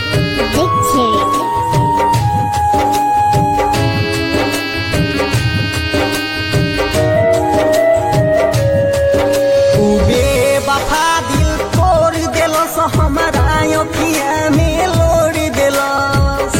Dictionary. Ube वफा दिल तोड़ देलस हमारा अखिया में लोड़ देलस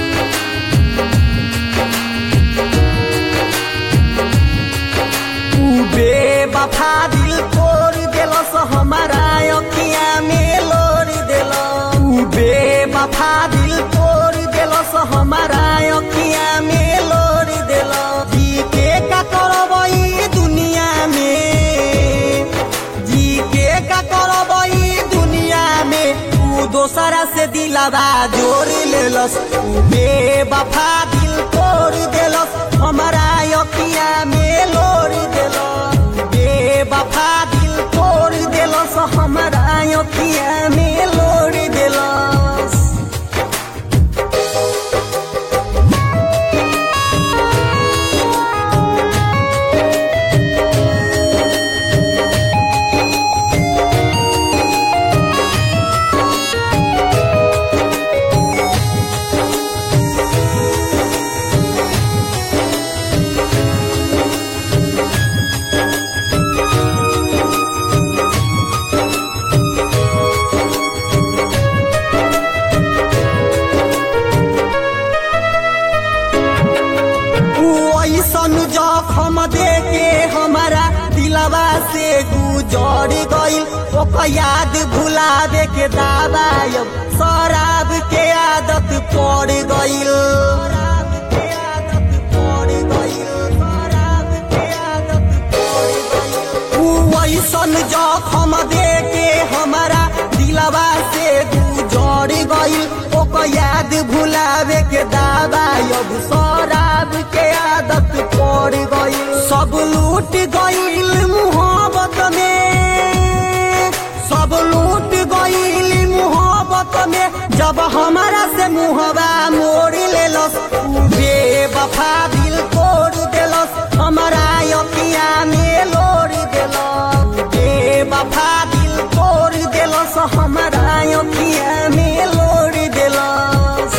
उबे वफा दिल तोड़ देलस हमारा अखिया में लोड़ देलस उबे वफा दिल तोड़ देलस हमारा अखिया में लोड़ देलस जी के का करबई दुनिया में जी के का करबई दुनिया में तू दोसरा से दिलावा जोड़ लेलस तू बेवफा दिल तोड़ देलस हमारा अखिया में लोड़ देलस बेवफा दिल तोड़ देलस हमारा अखिया में लोड़ देलस ऊ ऐसन जखम देके हमारा दिलवा से गुजर गइल ओकर याद भुलावे के दाबायब शराब के आदत पड़ गइल शराब के आदत पड़ गइल शराब के आदत पड़ गइल ऊ ऐसन जखम देके हमारा दिलवा से गुजर गइल ओकर याद भुलावे के दाबायब शराब के आदत पड़ गइल सब लूट गइल मुहब्बत में सब लूट गइल मुहब्बत में जब हमारा से मुहबा मोड़ लेलस ऊ बेवफा दिल तोड़ देलस हमारा अखिया में लोड़ देलस बेवफा दिल तोड़ देलस हमारा अखिया में लोड़ देलस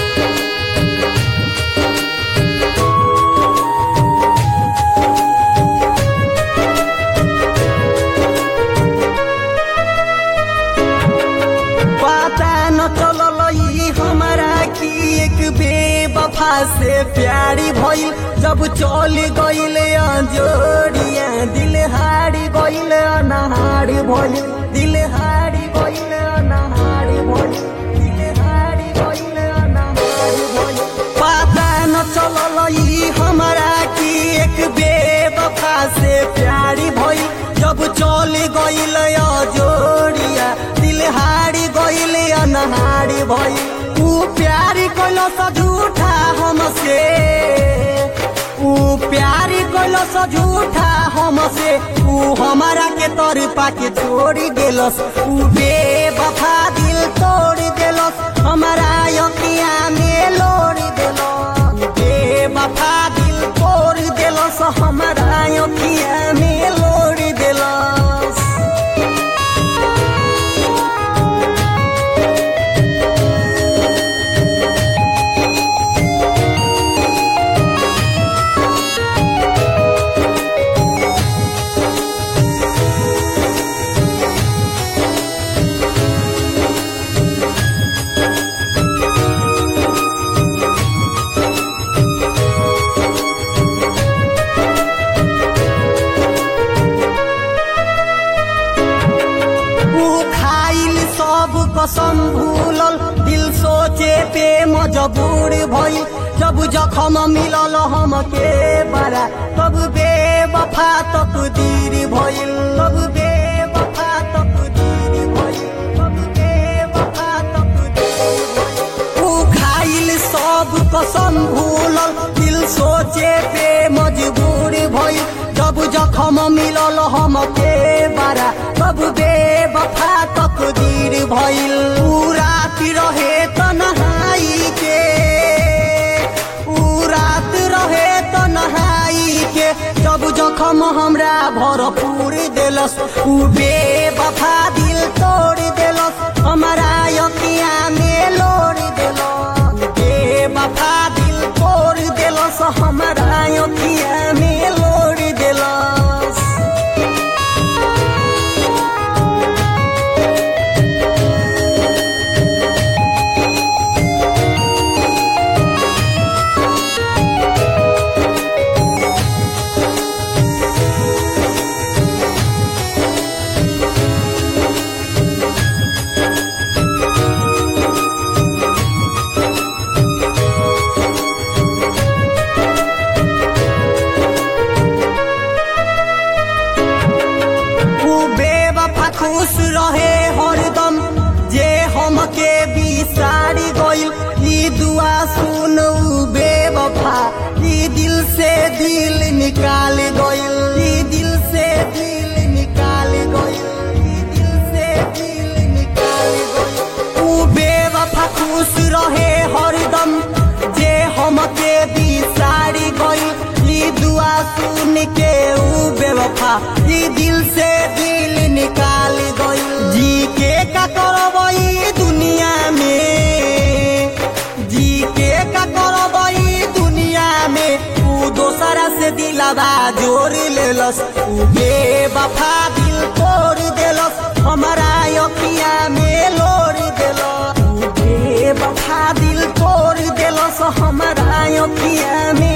पता न चलल ई हमारा की एक बेवफा से प्यारी भइल जब चल गइल जोड़िया दिल हारी गइल अनहारी भइल दिल हारी गइल अनहारी भइल दिल हारी गइल अनहारी भइल पता न चलल ई हमारा की एक बेवफा से प्यारी भइल जब चल गइल जोड़िया दिल हारी गइल अनहारी भइल ऊ प्यारी कइल स झूठा हमसे ऊ प्यारी कइल स झूठा हमसे ऊ हमारा के तर पाके छोड़ी देलस ऊ बेवफा दिल तोड़ देलस हमारा अखिया में लोड़ देलस बेवफा दिल तोड़ देलस हमारा अखिया में लोड़ देलस ऊ खाइल सब कसम भूलल दिल सोचे पे मजबूर भइल जब जखम मिलल हमके बड़ा तब बेवफा तकदीर भइल तब बेवफा तकदीर भइल तब बेवफा तकदीर भइल ऊ खाइल सब कसम भूलल दिल सोचे पे मजबूर भइल जब जखम मिलल हमके बारा तब बेवफा तकदीर भइल ऊ रात रहे तन्हाई के ऊ रात रहे तन्हाई के जब जखम हमरा भरपूर देलस ऊ बेवफा दिल तोड़ देलस हमारा अखिया में लोड़ बन के ऊ बेवफा ई दिल से दिल निकाल गई जी के का करबई दुनिया में जी के का करबई दुनिया में ऊ दोसरा से दिलावा जोड़ लेलस ऊ बेवफा दिल तोड़ देलस हमारा अखिया में लोड़ देलस ऊ बेवफा दिल तोड़ देलस हमारा अखिया में